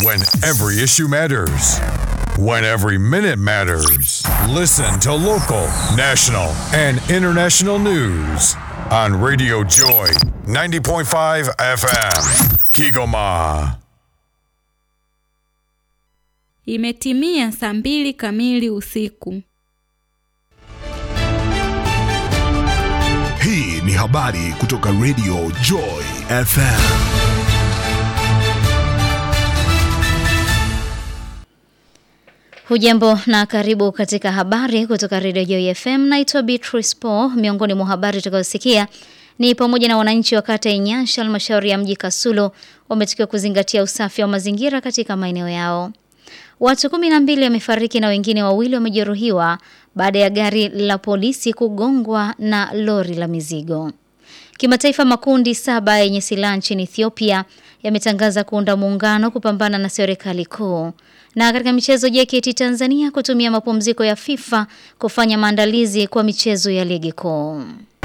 When every issue matters. When every minute matters. Listen to local, national, and international news on Radio Joy 90.5 FM. Kigoma. Imetimia saa mbili kamili usiku. Hii ni habari kutoka Radio Joy FM. Hujambo na karibu katika habari kutoka Radio Joy FM. Naitwa Beatrice Paul. Miongoni mwa habari tutakazosikia ni pamoja na wananchi wa kata ya Nyansha, halmashauri ya mji Kasulo, wametakiwa kuzingatia usafi wa mazingira katika maeneo yao. Watu kumi na mbili wamefariki na wengine wawili wamejeruhiwa baada ya gari la polisi kugongwa na lori la mizigo. Kimataifa, makundi saba yenye silaha nchini Ethiopia yametangaza kuunda muungano kupambana na serikali kuu. Na katika michezo, JKT Tanzania kutumia mapumziko ya FIFA kufanya maandalizi kwa michezo ya ligi kuu.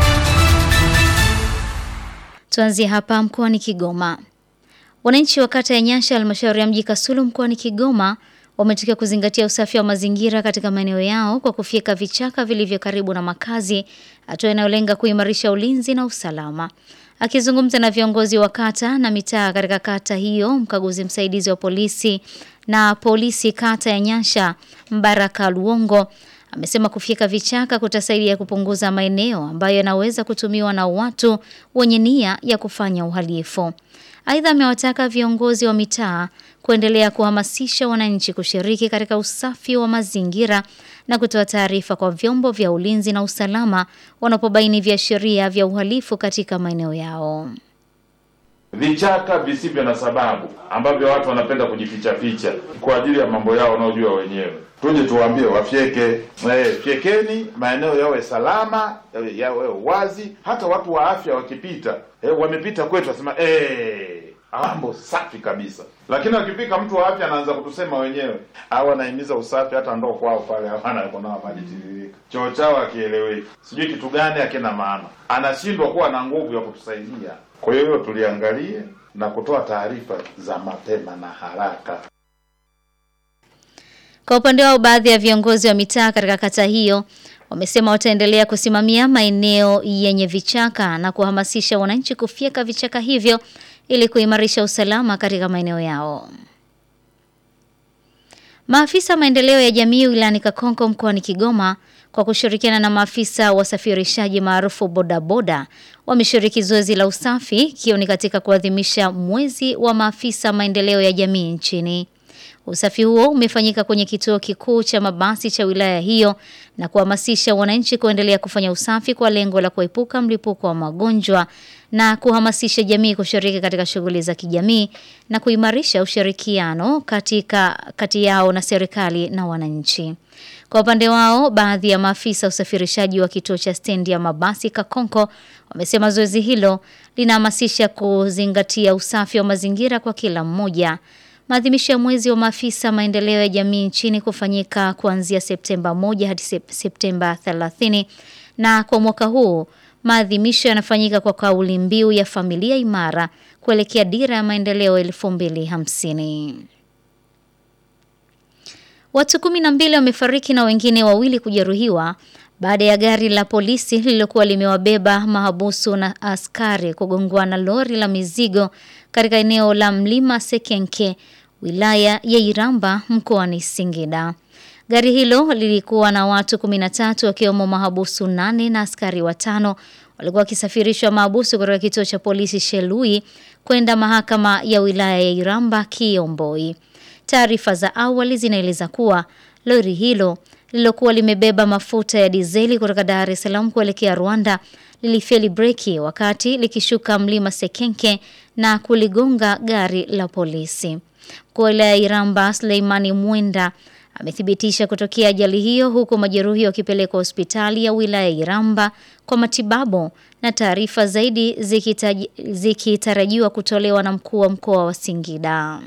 Tuanzie hapa mkoani Kigoma. Wananchi wa kata ya Nyasha halmashauri ya mji Kasulu mkoani Kigoma wametakiwa kuzingatia usafi wa mazingira katika maeneo yao kwa kufyeka vichaka vilivyo karibu na makazi, hatua inayolenga kuimarisha ulinzi na usalama. Akizungumza na viongozi wa kata na mitaa katika kata hiyo, mkaguzi msaidizi wa polisi na polisi kata ya Nyasha Mbaraka Luongo amesema kufyeka vichaka kutasaidia kupunguza maeneo ambayo yanaweza kutumiwa na watu wenye nia ya kufanya uhalifu. Aidha, amewataka viongozi wa mitaa kuendelea kuhamasisha wananchi kushiriki katika usafi wa mazingira na kutoa taarifa kwa vyombo vya ulinzi na usalama wanapobaini viashiria vya uhalifu katika maeneo yao. Vichaka visivyo na sababu ambavyo watu wanapenda kujificha ficha kwa ajili ya mambo yao wanaojua wenyewe, tuje tuwaambie wafyeke. Eh, fyekeni, maeneo yawe salama, yawe, yawe wazi. Hata watu wa afya wakipita, eh, wamepita kwetu wasema eh, mambo safi kabisa. Lakini wakifika mtu wa afya anaanza kutusema wenyewe, au anahimiza usafi, hata ndoo kwao pale hawana kunawa maji tiririka, choo chao akieleweki, sijui kitu gani akina maana, anashindwa kuwa na nguvu ya kutusaidia. Kwa hiyo hilo tuliangalie na kutoa taarifa za mapema na haraka. Kwa upande wao, baadhi ya viongozi wa mitaa katika kata hiyo wamesema wataendelea kusimamia maeneo yenye vichaka na kuhamasisha wananchi kufyeka vichaka hivyo ili kuimarisha usalama katika maeneo yao. Maafisa maendeleo ya jamii wilayani Kakonko mkoani Kigoma kwa kushirikiana na maafisa wasafirishaji maarufu bodaboda wameshiriki zoezi la usafi ikiwa ni katika kuadhimisha mwezi wa maafisa maendeleo ya jamii nchini. Usafi huo umefanyika kwenye kituo kikuu cha mabasi cha wilaya hiyo na kuhamasisha wananchi kuendelea kufanya usafi kwa lengo la kuepuka mlipuko wa magonjwa na kuhamasisha jamii kushiriki katika shughuli za kijamii na kuimarisha ushirikiano katika kati yao na serikali na wananchi. Kwa upande wao, baadhi ya maafisa usafirishaji wa kituo cha stendi ya mabasi Kakonko wamesema zoezi hilo linahamasisha kuzingatia usafi wa mazingira kwa kila mmoja. Maadhimisho ya mwezi wa maafisa maendeleo ya jamii nchini kufanyika kuanzia Septemba 1 hadi Septemba 30 na kwa mwaka huu maadhimisho yanafanyika kwa kauli mbiu ya familia imara kuelekea dira ya maendeleo 2050. Watu kumi na mbili wamefariki na wengine wawili kujeruhiwa baada ya gari la polisi lililokuwa limewabeba mahabusu na askari kugongwa na lori la mizigo katika eneo la Mlima Sekenke, wilaya ya Iramba mkoani Singida. Gari hilo lilikuwa na watu 13 wakiwemo mahabusu nane na askari watano walikuwa wakisafirishwa mahabusu kutoka kituo cha polisi Shelui kwenda mahakama ya wilaya ya Iramba Kiomboi. Taarifa za awali zinaeleza kuwa lori hilo lililokuwa limebeba mafuta ya dizeli kutoka Dar es Salaam kuelekea Rwanda lilifeli breki wakati likishuka mlima Sekenke na kuligonga gari la polisi. Mkuu wa wilaya ya Iramba Suleimani Mwenda amethibitisha kutokea ajali hiyo huku majeruhi wakipelekwa hospitali ya wilaya ya Iramba kwa matibabu na taarifa zaidi zikitaji- zikitarajiwa kutolewa na mkuu wa mkoa wa Singida.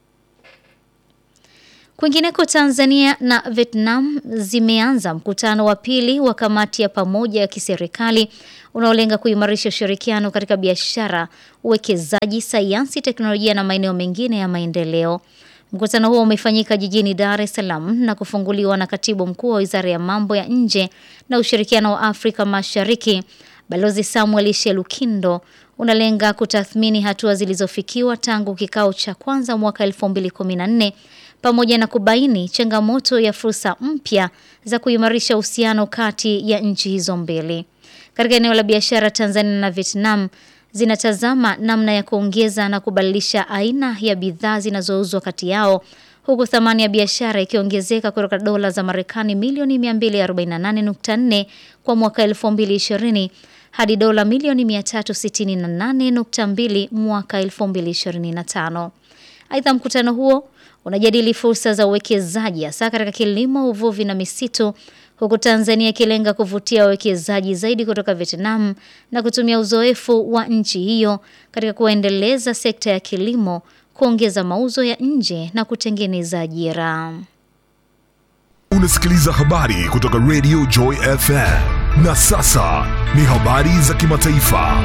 Kwingineko Tanzania na Vietnam zimeanza mkutano wa pili wa kamati ya pamoja ya kiserikali unaolenga kuimarisha ushirikiano katika biashara, uwekezaji, sayansi, teknolojia na maeneo mengine ya maendeleo. Mkutano huo umefanyika jijini Dar es Salaam na kufunguliwa na katibu mkuu wa Wizara ya Mambo ya Nje na Ushirikiano wa Afrika Mashariki, Balozi Samuel Shelukindo, unalenga kutathmini hatua zilizofikiwa tangu kikao cha kwanza mwaka 2014 pamoja na kubaini changamoto ya fursa mpya za kuimarisha uhusiano kati ya nchi hizo mbili. Katika eneo la biashara, Tanzania na Vietnam zinatazama namna ya kuongeza na kubadilisha aina ya bidhaa zinazouzwa kati yao huku thamani ya biashara ikiongezeka kutoka dola za Marekani milioni 248.4 kwa mwaka 2020 hadi dola milioni 368.2 mwaka 2025. Aidha, mkutano huo unajadili fursa za uwekezaji hasa katika kilimo, uvuvi na misitu huku Tanzania ikilenga kuvutia wawekezaji zaidi kutoka Vietnam na kutumia uzoefu wa nchi hiyo katika kuendeleza sekta ya kilimo, kuongeza mauzo ya nje na kutengeneza ajira. Unasikiliza habari kutoka Radio Joy FM. Na sasa ni habari za kimataifa.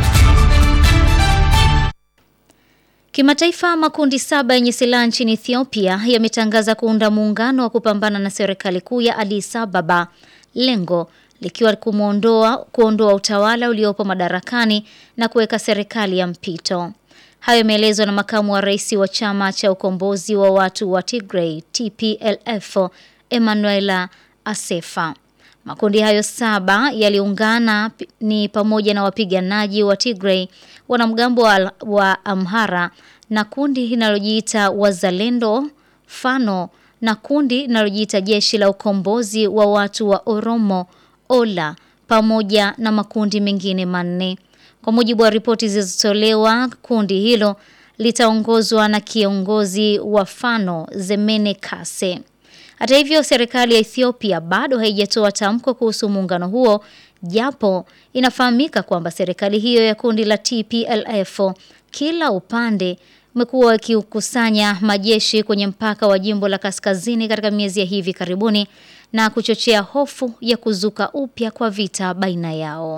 Kimataifa, makundi saba yenye silaha nchini Ethiopia yametangaza kuunda muungano wa kupambana na serikali kuu ya Addis Ababa, lengo likiwa kumuondoa kuondoa utawala uliopo madarakani na kuweka serikali ya mpito. Hayo yameelezwa na makamu wa rais wa chama cha ukombozi wa watu wa Tigray TPLF Emanuela Asefa. Makundi hayo saba yaliungana ni pamoja na wapiganaji wa Tigray, wanamgambo wa, wa Amhara na kundi linalojiita Wazalendo Fano na kundi linalojiita Jeshi la Ukombozi wa Watu wa Oromo Ola pamoja na makundi mengine manne. Kwa mujibu wa ripoti zilizotolewa, kundi hilo litaongozwa na kiongozi wa Fano Zemene Kase. Hata hivyo, serikali ya Ethiopia bado haijatoa tamko kuhusu muungano huo, japo inafahamika kwamba serikali hiyo ya kundi la TPLF kila upande umekuwa ukikusanya majeshi kwenye mpaka wa jimbo la kaskazini katika miezi ya hivi karibuni na kuchochea hofu ya kuzuka upya kwa vita baina yao.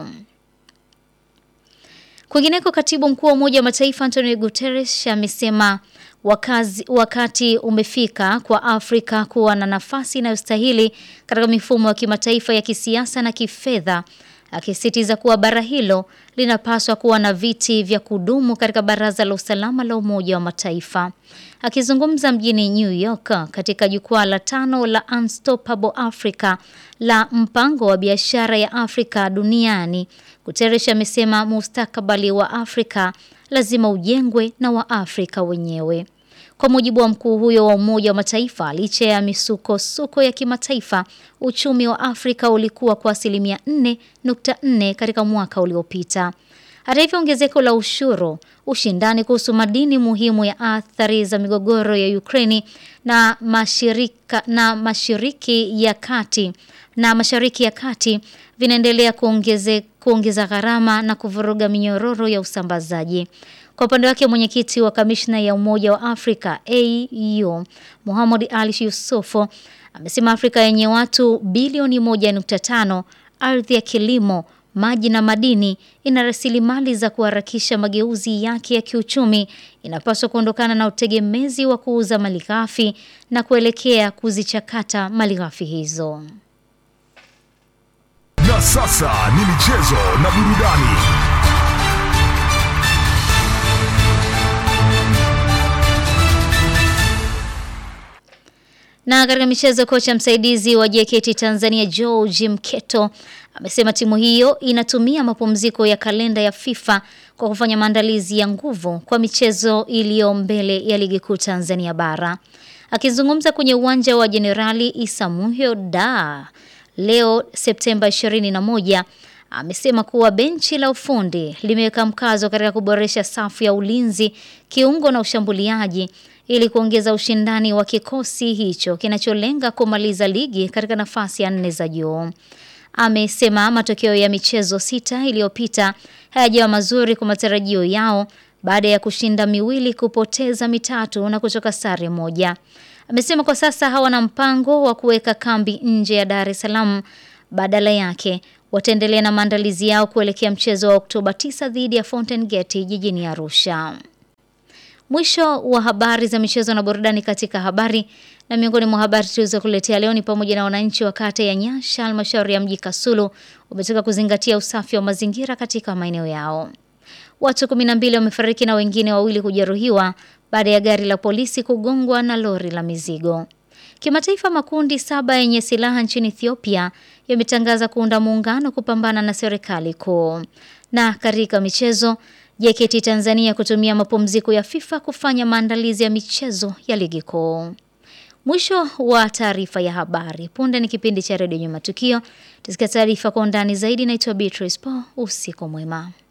Kwingineko, katibu mkuu wa Umoja wa Mataifa Antonio Guterres amesema wakazi, wakati umefika kwa Afrika kuwa na nafasi inayostahili katika mifumo ya kimataifa ya kisiasa na kifedha, akisisitiza kuwa bara hilo linapaswa kuwa na viti vya kudumu katika Baraza la Usalama la Umoja wa Mataifa. Akizungumza mjini New York katika jukwaa la tano la Unstoppable Africa la mpango wa biashara ya Afrika duniani, Guterres amesema mustakabali wa Afrika lazima ujengwe na Waafrika wenyewe. Kwa mujibu wa mkuu huyo wa Umoja wa Mataifa, licha ya misukosuko ya kimataifa, uchumi wa Afrika ulikuwa kwa asilimia 4.4 katika mwaka uliopita. Hata hivyo, ongezeko la ushuru, ushindani kuhusu madini muhimu ya athari za migogoro ya Ukraini na mashirika na mashiriki ya kati na mashariki ya kati vinaendelea kuongeze, kuongeza gharama na kuvuruga minyororo ya usambazaji. Kwa upande wake mwenyekiti wa kamishna ya Umoja wa Afrika AU Muhammad Ali Yusufu amesema Afrika yenye watu bilioni 1.5, ardhi ya kilimo, maji na madini, ina rasilimali za kuharakisha mageuzi yake ya kiuchumi, inapaswa kuondokana na utegemezi wa kuuza malighafi na kuelekea kuzichakata malighafi hizo. Na sasa ni michezo na burudani. Na katika michezo, kocha msaidizi wa JKT Tanzania George Mketo amesema timu hiyo inatumia mapumziko ya kalenda ya FIFA kwa kufanya maandalizi ya nguvu kwa michezo iliyo mbele ya ligi kuu Tanzania bara. Akizungumza kwenye uwanja wa Jenerali Isamuhyo da leo Septemba 21 amesema kuwa benchi la ufundi limeweka mkazo katika kuboresha safu ya ulinzi, kiungo na ushambuliaji ili kuongeza ushindani wa kikosi hicho kinacholenga kumaliza ligi katika nafasi ya nne za juu. Amesema matokeo ya michezo sita iliyopita hayajawa mazuri kwa matarajio yao baada ya kushinda miwili, kupoteza mitatu na kutoka sare moja. Amesema kwa sasa hawana mpango wa kuweka kambi nje ya Dar es Salaam, badala yake wataendelea na maandalizi yao kuelekea mchezo wa Oktoba 9 dhidi ya Fountain Gate jijini Arusha. Mwisho wa habari za michezo na burudani katika habari na miongoni mwa habari tulizokuletea leo ni pamoja na wananchi wa kata ya Nyasha halmashauri ya mji Kasulu wametaka kuzingatia usafi wa mazingira katika maeneo yao. Watu 12 wamefariki na wengine wawili kujeruhiwa baada ya gari la polisi kugongwa na lori la mizigo. Kimataifa, makundi saba yenye silaha nchini Ethiopia yametangaza kuunda muungano kupambana na serikali kuu. Na katika michezo, JKT Tanzania kutumia mapumziko ya FIFA kufanya maandalizi ya michezo ya ligi kuu. Mwisho wa taarifa ya habari. Punde ni kipindi cha redio Nyuma Tukio. Tusikia taarifa kwa undani zaidi. Naitwa Beatrice Paul. Usiku mwema.